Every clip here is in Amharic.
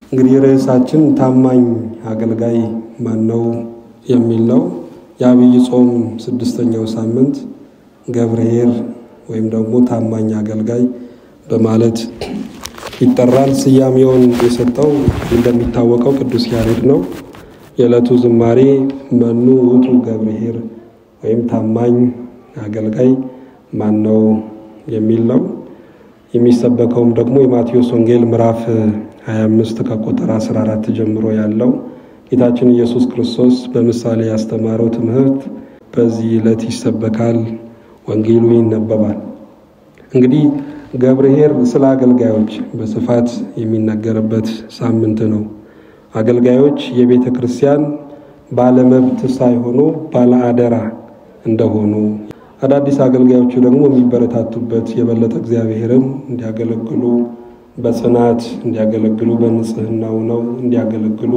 እንግዲህ ርዕሳችን ታማኝ አገልጋይ ማን ነው የሚል ነው። የአብይ ጾም ስድስተኛው ሳምንት ገብርኄር ወይም ደግሞ ታማኝ አገልጋይ በማለት ይጠራል። ስያሜውን የሰጠው እንደሚታወቀው ቅዱስ ያሬድ ነው። የዕለቱ ዝማሬ መኑ ውእቱ ገብርኄር ወይም ታማኝ አገልጋይ ማን ነው የሚል ነው። የሚሰበከውም ደግሞ የማቴዎስ ወንጌል ምዕራፍ 25 ከቁጥር 14 ጀምሮ ያለው ጌታችን ኢየሱስ ክርስቶስ በምሳሌ ያስተማረው ትምህርት በዚህ ዕለት ይሰበካል፣ ወንጌሉ ይነበባል። እንግዲህ ገብርኄር ስለ አገልጋዮች በስፋት የሚነገርበት ሳምንት ነው። አገልጋዮች የቤተ ክርስቲያን ባለመብት ሳይሆኑ ባለአደራ እንደሆኑ አዳዲስ አገልጋዮቹ ደግሞ የሚበረታቱበት የበለጠ እግዚአብሔርን እንዲያገለግሉ በጽናት እንዲያገለግሉ በንጽህናው ነው እንዲያገለግሉ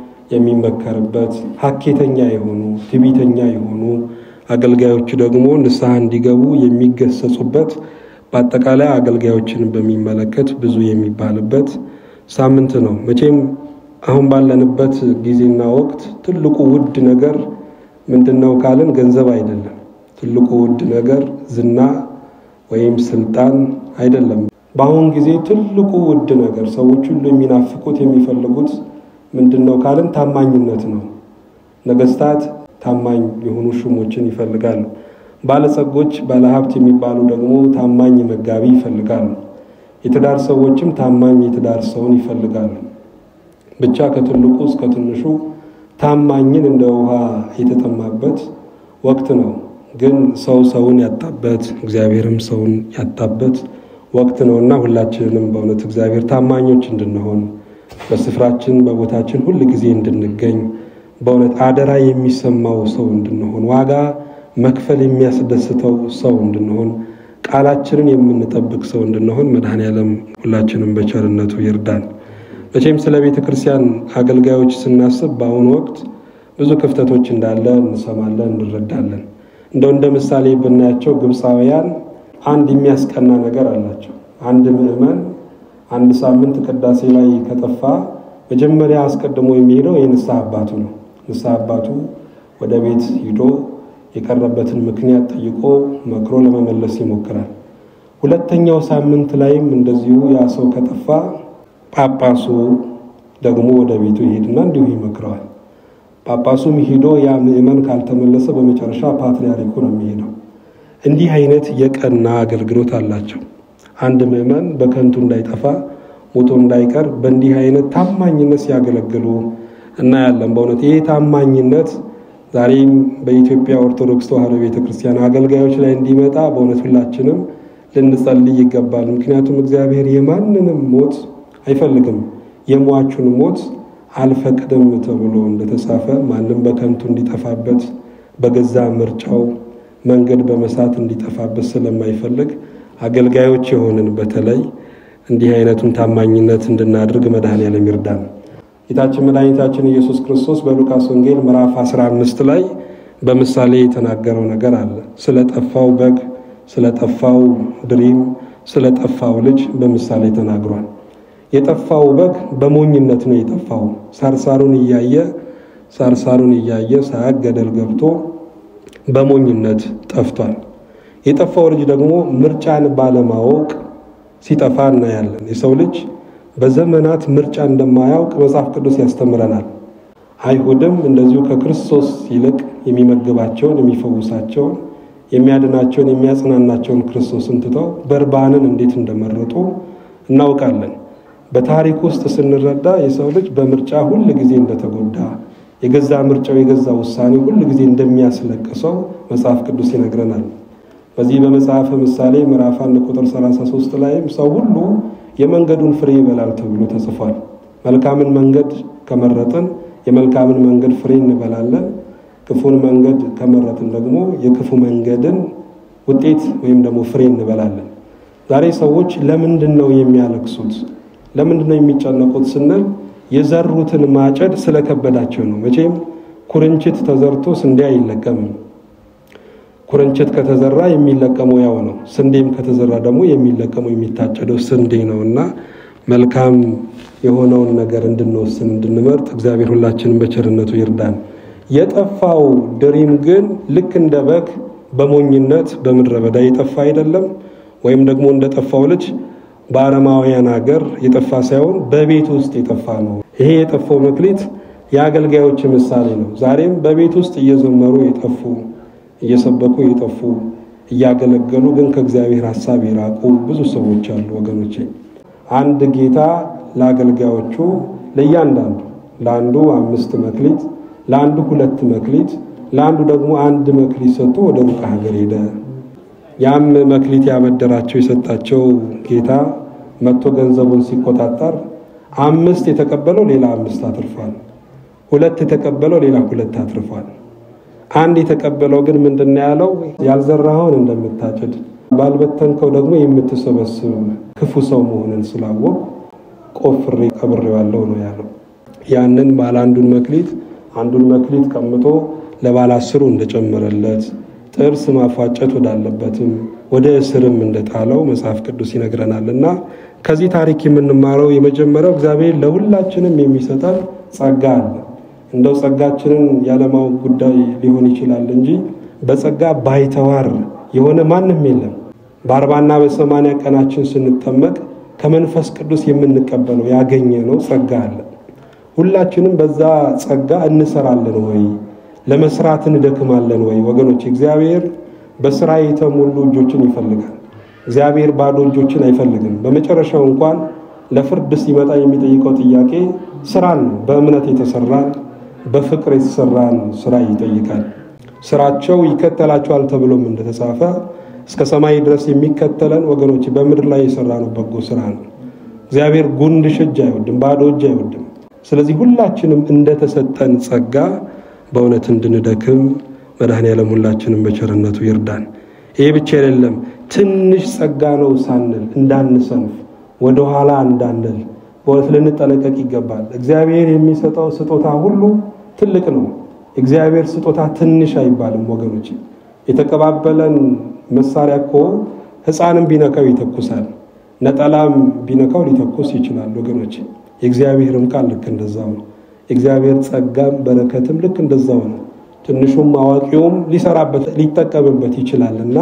የሚመከርበት ሀኬተኛ የሆኑ ትዕቢተኛ የሆኑ አገልጋዮቹ ደግሞ ንስሐ እንዲገቡ የሚገሰጹበት በአጠቃላይ አገልጋዮችን በሚመለከት ብዙ የሚባልበት ሳምንት ነው። መቼም አሁን ባለንበት ጊዜና ወቅት ትልቁ ውድ ነገር ምንድን ነው ካልን ገንዘብ አይደለም። ትልቁ ውድ ነገር ዝና ወይም ስልጣን አይደለም። በአሁን ጊዜ ትልቁ ውድ ነገር ሰዎች ሁሉ የሚናፍቁት የሚፈልጉት ምንድን ነው ካልን ታማኝነት ነው። ነገስታት ታማኝ የሆኑ ሹሞችን ይፈልጋሉ። ባለጸጎች፣ ባለሀብት የሚባሉ ደግሞ ታማኝ መጋቢ ይፈልጋሉ። የትዳር ሰዎችም ታማኝ የትዳር ሰውን ይፈልጋሉ። ብቻ ከትልቁ እስከ ትንሹ ታማኝን እንደ ውሃ የተጠማበት ወቅት ነው። ግን ሰው ሰውን ያጣበት እግዚአብሔርም ሰውን ያጣበት ወቅት ነውና ሁላችንም በእውነት እግዚአብሔር ታማኞች እንድንሆን በስፍራችን በቦታችን ሁል ጊዜ እንድንገኝ በእውነት አደራ የሚሰማው ሰው እንድንሆን ዋጋ መክፈል የሚያስደስተው ሰው እንድንሆን ቃላችንን የምንጠብቅ ሰው እንድንሆን መድኃኔዓለም ሁላችንም በቸርነቱ ይርዳን። መቼም ስለ ቤተ ክርስቲያን አገልጋዮች ስናስብ በአሁኑ ወቅት ብዙ ክፍተቶች እንዳለ እንሰማለን፣ እንረዳለን። እንደው እንደ ምሳሌ ብናያቸው ግብፃውያን አንድ የሚያስቀና ነገር አላቸው። አንድ ምዕመን አንድ ሳምንት ቅዳሴ ላይ ከጠፋ መጀመሪያ አስቀድሞ የሚሄደው የንስሐ አባቱ ነው። ንስሐ አባቱ ወደ ቤት ሂዶ የቀረበትን ምክንያት ጠይቆ መክሮ ለመመለስ ይሞክራል። ሁለተኛው ሳምንት ላይም እንደዚሁ ያ ሰው ከጠፋ ጳጳሱ ደግሞ ወደ ቤቱ ይሄድና እንዲሁ ይመክረዋል። ጳጳሱም ሂዶ ያ ምዕመን ካልተመለሰ በመጨረሻ ፓትርያርኩ ነው የሚሄደው። እንዲህ አይነት የቀና አገልግሎት አላቸው። አንድ ምዕመን በከንቱ እንዳይጠፋ ሞቶ እንዳይቀር በእንዲህ አይነት ታማኝነት ሲያገለግሉ እናያለን። በእውነት ይህ ታማኝነት ዛሬም በኢትዮጵያ ኦርቶዶክስ ተዋሕዶ ቤተክርስቲያን አገልጋዮች ላይ እንዲመጣ በእውነት ሁላችንም ልንጸልይ ይገባል። ምክንያቱም እግዚአብሔር የማንንም ሞት አይፈልግም፣ የሟቹን ሞት አልፈቅድም ተብሎ እንደተጻፈ ማንም በከንቱ እንዲጠፋበት በገዛ ምርጫው መንገድ በመሳት እንዲጠፋበት ስለማይፈልግ አገልጋዮች የሆንን በተለይ እንዲህ አይነቱን ታማኝነት እንድናደርግ መድኃኔዓለም ይርዳን። ጌታችን መድኃኒታችን ኢየሱስ ክርስቶስ በሉቃስ ወንጌል ምዕራፍ 15 ላይ በምሳሌ የተናገረው ነገር አለ። ስለ ጠፋው በግ፣ ስለ ጠፋው ድሪም፣ ስለ ጠፋው ልጅ በምሳሌ ተናግሯል። የጠፋው በግ በሞኝነት ነው የጠፋው። ሳርሳሩን እያየ ሳርሳሩን እያየ ሳያቅ ገደል ገብቶ በሞኝነት ጠፍቷል። የጠፋው ልጅ ደግሞ ምርጫን ባለማወቅ ሲጠፋ እናያለን። የሰው ልጅ በዘመናት ምርጫ እንደማያውቅ መጽሐፍ ቅዱስ ያስተምረናል። አይሁድም እንደዚሁ ከክርስቶስ ይልቅ የሚመግባቸውን፣ የሚፈውሳቸውን፣ የሚያድናቸውን፣ የሚያጽናናቸውን ክርስቶስን ትተው በርባንን እንዴት እንደመረጡ እናውቃለን። በታሪክ ውስጥ ስንረዳ የሰው ልጅ በምርጫ ሁል ጊዜ እንደተጎዳ የገዛ ምርጫው የገዛ ውሳኔ ሁል ጊዜ እንደሚያስለቅሰው መጽሐፍ ቅዱስ ይነግረናል። በዚህ በመጽሐፈ ምሳሌ ምዕራፍ አንድ ቁጥር 33 ላይም ሰው ሁሉ የመንገዱን ፍሬ ይበላል ተብሎ ተጽፏል። መልካምን መንገድ ከመረጥን የመልካምን መንገድ ፍሬ እንበላለን። ክፉን መንገድ ከመረጥን ደግሞ የክፉ መንገድን ውጤት ወይም ደግሞ ፍሬ እንበላለን። ዛሬ ሰዎች ለምንድን ነው የሚያለቅሱት? ለምንድን ነው የሚጨነቁት ስንል የዘሩትን ማጨድ ስለከበዳቸው ነው። መቼም ኩርንችት ተዘርቶ ስንዴ አይለቀምም። ኩርንችት ከተዘራ የሚለቀመው ያው ነው። ስንዴም ከተዘራ ደግሞ የሚለቀመው የሚታጨደው ስንዴ ነው እና መልካም የሆነውን ነገር እንድንወስን እንድንመርጥ እግዚአብሔር ሁላችንም በቸርነቱ ይርዳን። የጠፋው ድሪም ግን ልክ እንደ በግ በሞኝነት በምድረ በዳ የጠፋ አይደለም፣ ወይም ደግሞ እንደ ጠፋው ልጅ በአረማውያን ሀገር የጠፋ ሳይሆን በቤት ውስጥ የጠፋ ነው። ይሄ የጠፋው መክሊት የአገልጋዮች ምሳሌ ነው። ዛሬም በቤት ውስጥ እየዘመሩ የጠፉ እየሰበኩ የጠፉ እያገለገሉ ግን ከእግዚአብሔር ሐሳብ የራቁ ብዙ ሰዎች አሉ ወገኖቼ። አንድ ጌታ ለአገልጋዮቹ ለእያንዳንዱ ለአንዱ አምስት መክሊት፣ ለአንዱ ሁለት መክሊት፣ ለአንዱ ደግሞ አንድ መክሊት ሰጥቶ ወደ ሩቅ ሀገር ሄደ። ያም መክሊት ያበደራቸው የሰጣቸው ጌታ መጥቶ ገንዘቡን ሲቆጣጠር አምስት የተቀበለው ሌላ አምስት አትርፏል። ሁለት የተቀበለው ሌላ ሁለት አትርፏል። አንድ የተቀበለው ግን ምንድን ነው ያለው? ያልዘራኸውን እንደምታጭድ ባልበተንከው ደግሞ የምትሰበስብ ክፉ ሰው መሆንን ስላወቅ ቆፍሬ ቀብሬዋለሁ ነው ያለው። ያንን ባለ አንዱን መክሊት አንዱን መክሊት ቀምጦ ለባለ አስሩ እንደጨመረለት ጥርስ ማፋጨት ወዳለበትም ወደ እስርም እንደጣለው መጽሐፍ ቅዱስ ይነግረናል። እና ከዚህ ታሪክ የምንማረው የመጀመሪያው እግዚአብሔር ለሁላችንም የሚሰጠን ጸጋ አለ። እንደው ጸጋችንን ያለማወቅ ጉዳይ ሊሆን ይችላል እንጂ በጸጋ ባይተዋር የሆነ ማንም የለም። በአርባና በሰማንያ ቀናችን ስንጠመቅ ከመንፈስ ቅዱስ የምንቀበለው ያገኘ ነው ጸጋ አለ። ሁላችንም በዛ ጸጋ እንሰራለን ወይ ለመስራት እንደክማለን ወይ? ወገኖች እግዚአብሔር በስራ የተሞሉ እጆችን ይፈልጋል። እግዚአብሔር ባዶ እጆችን አይፈልግም። በመጨረሻው እንኳን ለፍርድ ሲመጣ የሚጠይቀው ጥያቄ ስራን ነው። በእምነት የተሰራን በፍቅር የተሰራን ስራ ይጠይቃል። ስራቸው ይከተላቸዋል ተብሎም እንደተጻፈ እስከ ሰማይ ድረስ የሚከተለን ወገኖች በምድር ላይ የሰራነው በጎ ስራ ነው። እግዚአብሔር ጉንድሽ እጅ አይወድም፣ ባዶ እጅ አይወድም። ስለዚህ ሁላችንም እንደተሰጠን ጸጋ በእውነት እንድንደክም መድኃኔዓለም ሁላችንም በቸርነቱ ይርዳን። ይሄ ብቻ አይደለም፣ ትንሽ ጸጋ ነው ሳንል እንዳንሰንፍ፣ ወደኋላ እንዳንል በእውነት ልንጠነቀቅ ይገባል። እግዚአብሔር የሚሰጠው ስጦታ ሁሉ ትልቅ ነው። እግዚአብሔር ስጦታ ትንሽ አይባልም ወገኖች። የተቀባበለን መሳሪያ እኮ ሕፃንም ቢነካው ይተኩሳል፣ ነጠላም ቢነካው ሊተኩስ ይችላል ወገኖች። የእግዚአብሔርም ቃል ልክ እንደዛው ነው። የእግዚአብሔር ጸጋም በረከትም ልክ እንደዛው ነው። ትንሹም አዋቂውም ሊሰራበት ሊጠቀምበት ይችላልና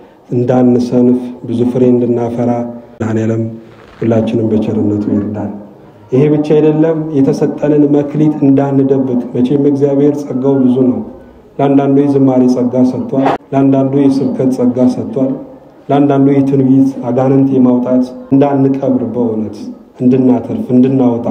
እንዳንሰንፍ ብዙ ፍሬ እንድናፈራ መድኃኔዓለም ሁላችንም በቸርነቱ ይርዳል። ይሄ ብቻ አይደለም፣ የተሰጠንን መክሊት እንዳንደብቅ። መቼም እግዚአብሔር ጸጋው ብዙ ነው። ለአንዳንዱ የዝማሬ ጸጋ ሰጥቷል። ለአንዳንዱ የስብከት ጸጋ ሰጥቷል። ለአንዳንዱ የትንቢት አጋንንት የማውጣት እንዳንቀብር በእውነት እንድናተርፍ እንድናወጣ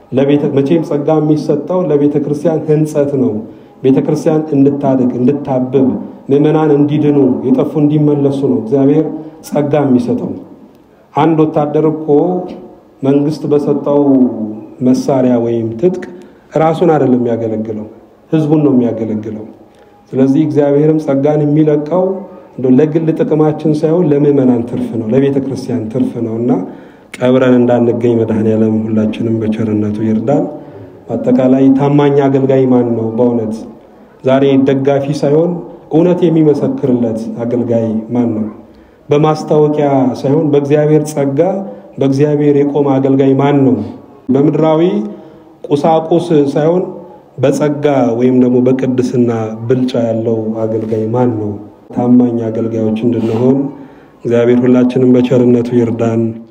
መቼም ጸጋ የሚሰጠው ለቤተ ክርስቲያን ሕንጸት ነው። ቤተ ክርስቲያን እንድታድግ እንድታብብ፣ ምዕመናን እንዲድኑ፣ የጠፉ እንዲመለሱ ነው እግዚአብሔር ጸጋ የሚሰጠው። አንድ ወታደር እኮ መንግስት በሰጠው መሳሪያ ወይም ትጥቅ ራሱን አይደለም የሚያገለግለው፣ ህዝቡን ነው የሚያገለግለው። ስለዚህ እግዚአብሔርም ጸጋን የሚለቀው ለግል ጥቅማችን ሳይሆን ለምዕመናን ትርፍ ነው፣ ለቤተ ክርስቲያን ትርፍ ነው እና ቀብረን እንዳንገኝ መድኃኔዓለም ሁላችንም በቸርነቱ ይርዳን። በአጠቃላይ ታማኝ አገልጋይ ማን ነው? በእውነት ዛሬ ደጋፊ ሳይሆን እውነት የሚመሰክርለት አገልጋይ ማን ነው? በማስታወቂያ ሳይሆን በእግዚአብሔር ጸጋ በእግዚአብሔር የቆመ አገልጋይ ማን ነው? በምድራዊ ቁሳቁስ ሳይሆን በጸጋ ወይም ደግሞ በቅድስና ብልጫ ያለው አገልጋይ ማን ነው? ታማኝ አገልጋዮች እንድንሆን እግዚአብሔር ሁላችንም በቸርነቱ ይርዳን።